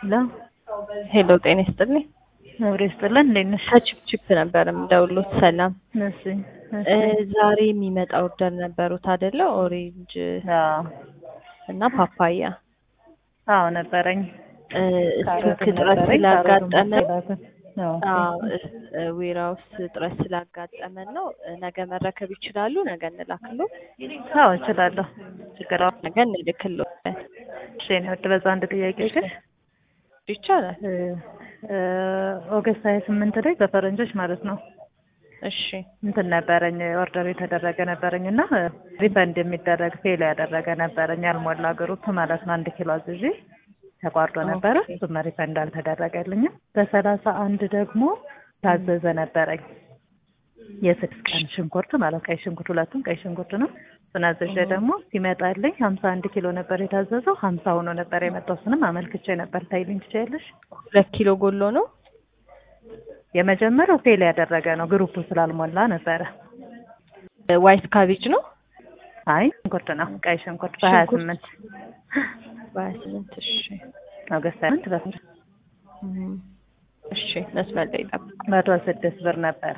ሄሎ ሄሎ ጤና ይስጥልኝ። አብሬ ይስጥልን። እንዴት ነሽ? ከችፕችፕ ነበር የምደውሉት። ሰላም እሺ እ ዛሬ የሚመጣ ኦርደር ነበሩት አይደለ? ኦሬንጅ አዎ እና ፓፓያ አዎ ነበረኝ። እ ስልክ ካሮትም እጥረት ነበረኝ፣ ስላጋጠመ ካሮትም አዎ። ዌራውስ እጥረት ስላጋጠመን ነው። እ ነገ መረከብ ይችላሉ? ነገ እንላክሎ? አዎ እችላለሁ። ችግር የለውም። ነገ እንልክሎ እሺ እኔ ወድ በዛ አንድ ጥያቄ ግን ይቻላል። እ እ ኦገስት ሀያ ስምንት ላይ በፈረንጆች ማለት ነው እሺ እንትን ነበረኝ ኦርደር የተደረገ ነበረኝ እና ሪፈንድ የሚደረግ ፌል ያደረገ ነበረኝ ያልሞላ ግሩፕ ማለት ነው። አንድ ኪሎ አዝዤ ተቋርጦ ነበረ። ኦኬ። እሱም ሪፈንድ አልተደረገልኝም። በሰላሳ አንድ ደግሞ ታዘዘ ነበረኝ የስድስት ቀን ሽንኩርት ማለት ቀይ ሽንኩርት ሁለቱም ቀይ ሽንኩርት ነው። እሱን አዘዤ ደግሞ ሲመጣልኝ ሀምሳ አንድ ኪሎ ነበር የታዘዘው ሀምሳ ሆኖ ነበር የመጣው። እሱንም አመልክቼ ነበር። ታይልኝ ትችያለሽ? ሁለት ኪሎ ጎሎ ነው። የመጀመሪያው ፌል ያደረገ ነው ግሩፑ ስላልሞላ ነበረ። ዋይት ካቤጅ ነው። አይ ሽንኩርት ነው ቀይ ሽንኩርት በሀያ ሽንኩርት። ስምንት በሀያ ስምንት እሺ ኦገስት ሀያ ስምንት በስንት እም፣ እሺ መስመር ላይ ጠብቅ። መቶ ስድስት ብር ነበረ።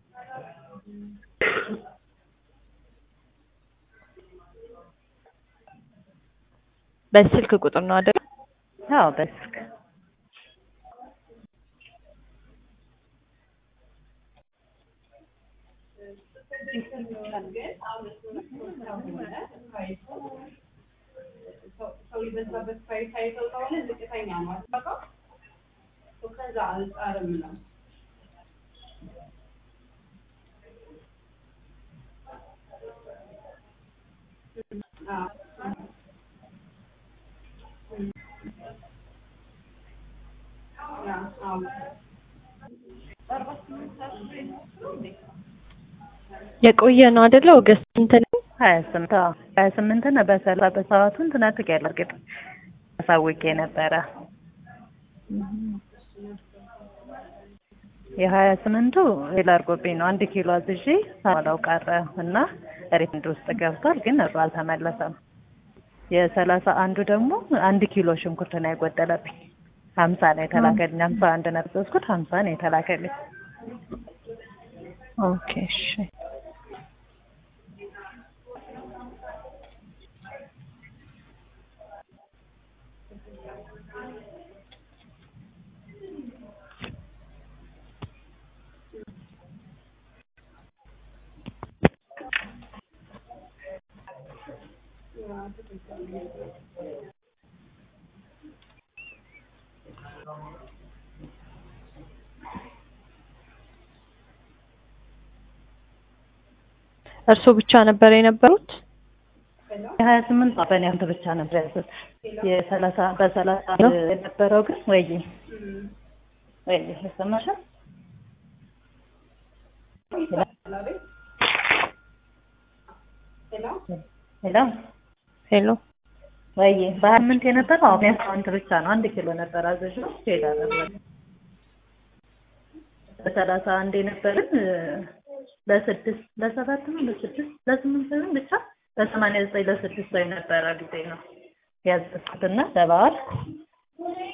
በስልክ ቁጥር ነው አይደል? አዎ በስልክ የቆየ ነው አይደለ? ኦገስት እንትን ሀያ ስምንት አዎ ሀያ ስምንት ነው በሰላሳ በሰዓቱ እንትን አድርጌያለሁ። እርግጥ አሳውቄ ነበረ። የሀያ ስምንቱ ሌላ አድርጎብኝ ነው አንድ ኪሎ አዝዤ ሳላው ቀረ እና ሪፈንድ ውስጥ ገብቷል፣ ግን እሩ አልተመለሰም። የሰላሳ አንዱ ደግሞ አንድ ኪሎ ሽንኩርት ነው የጎደለብኝ። ሀምሳ ነው የተላከልኝ። ሀምሳ አንድ ነው ያዘዝኩት፣ ሀምሳ ነው የተላከልኝ። ኦኬ እሺ። እርስዎ ብቻ ነበር የነበሩት? የሀያ ስምንት በእኔ አንተ ብቻ ነበር ያዘዝ የሰላሳ በሰላሳ የነበረው ግን ወይ ወይ ይሰማሻል? ሄሎ ሄሎ ወይ በሀያ ስምንት የነበረው አሁን ያንተ አንተ ብቻ ነው። አንድ ኪሎ ነበር አዘዥው ሄዳ ነበር። በሰላሳ አንድ የነበርን ለስድስት ለሰባት ነው ለስድስት ለስምንት ነው ብቻ ለሰማንያ ዘጠኝ ለስድስት ላይ ነበረ ጊዜ ነው ያዘዝኩትና ለበዓል